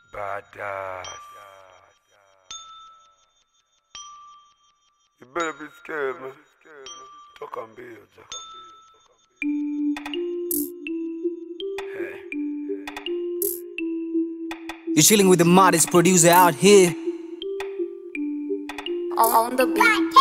Badass. You better be scared, man. Toka mbio, Jack. You're chilling with the modest producer out here. on the beat.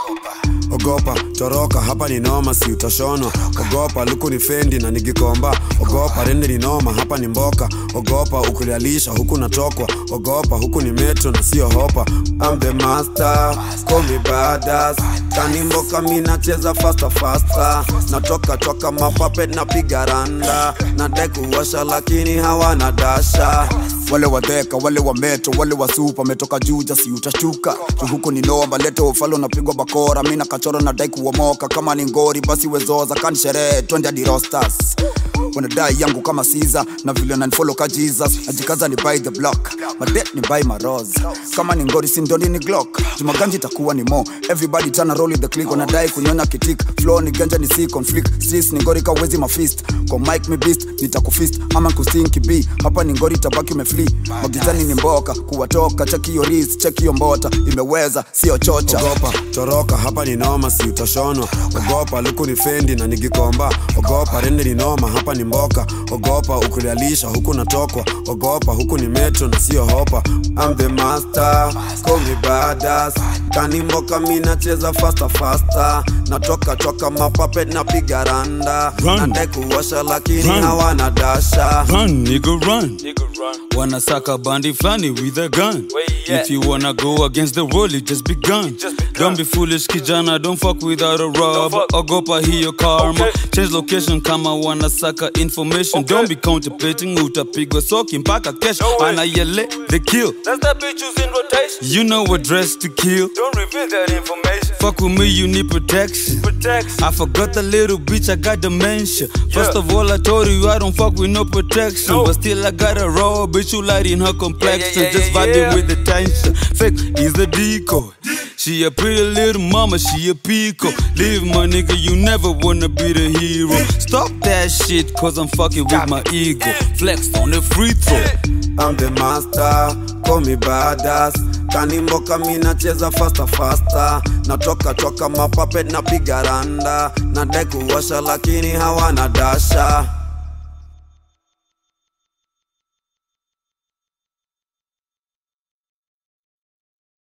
ogopa toroka hapa ni noma si utashonwa ogopa luku ni fendi na nigikomba ogopa rende ni noma hapa ni mboka ogopa ukulialisha huku natokwa ogopa huku ni metro na sio hopa I'm the master, call me badass kani mboka mi nacheza faster faster natoka toka mapapet napiga randa nadai kuwasha lakini hawana dasha wale wadheka wale wa metro wale wa supa metoka juja si utashuka huku ni nomba leto ufalo unapigwa bakora mi na kachoro nadai kuomoka kama ni ngori basi wezoza kani sherehe twende hadi rostas wanadai yangu kama siza na vile nanifolo ka jesus najikaza ni by the block madet ni by maros kama ni ngori sindoni ni glock jumaganji itakuwa ni mo everybody tana roll with the click wanadai kunyonya kitik flow ni ganja ni si conflict sis ni ngori kawezi mafist kwa mike mi beast nitakufist ama kusinki b hapa ni ngori tabaki umefli magizani ni mboka kuwatoka cheki hiyo ris cheki hiyo mbota imeweza sio chocha ogopa toroka hapa ni noma si utashonwa ogopa luku ni fendi na nigikomba ogopa rende ni noma hapa ni mboka ogopa ukulialisha huku natokwa ogopa huku ni metro na sio hopa I'm the master, call me badass kani mboka mi nacheza faster faster natoka toka mapapet napiga randa Run. nadai kuwasha lakini Run. hawana dasha Run, nigga, run. Wanasaka bandi flani with a gun. If you wanna go against the world, it just begun. Don't be foolish, kijana, don't fuck without a rubber. Ogopa hiyo karma. Change location kama wanasaka information. Don't be contemplating utapigwa soki mpaka kesho. Anayele, the kill. That's that bitch who's in rotation. You know what dress to kill. Don't reveal that information. Fuck with me, you need protection. Protection. I forgot the little bitch, I got dementia. First of all, I told you I don't fuck with no protection. No. But still, I got a raw bitch who light in her complexion. yeah, Just yeah, vibing yeah. with the tension. Fake is the decoy. She a pretty little mama, she a pico. Leave my nigga, you never wanna be the hero. Stop that shit, cause I'm fucking with my ego. Flex on the free throw. I'm the master, call me badass kani mboka mi nacheza faster faster natoka toka mapapet napiga randa nadai kuwasha lakini hawana dasha